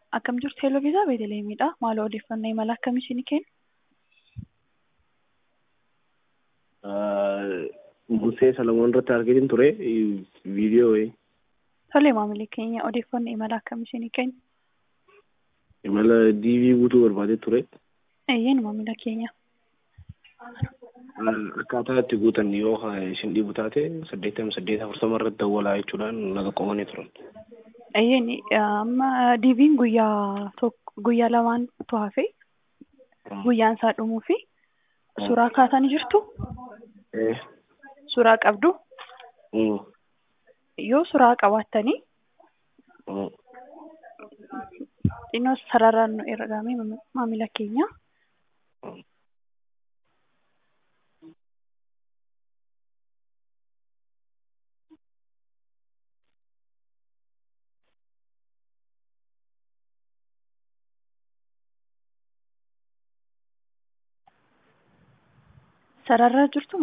Akkam jirtu Hello Viisaa Beeteleemidha. Maal odeeffannoo imala akkamii isinii kennu? Musee Salamoon irratti argitin ture viidiyoo wayii. Tole maamilli keenya odeeffannoo imala akkamii isinii kennu? Imala diivii guutuu barbaadee ture. Eeyyeen maamila keenya. Akkaataa itti guutan yoo isin dhibu taate saddeettama saddeet afurtama irratti dawwalaa jechuudhaan naga qomanii turan. Eeyyeen amma diiviin guyyaa tokko guyyaa lamaan hafe guyyaan isaa dhumuu fi suuraa kaatanii jirtu suuraa qabdu yoo suuraa qabaattanii xinnoo sararaan nu ergame maamila keenya. sararraa jirtu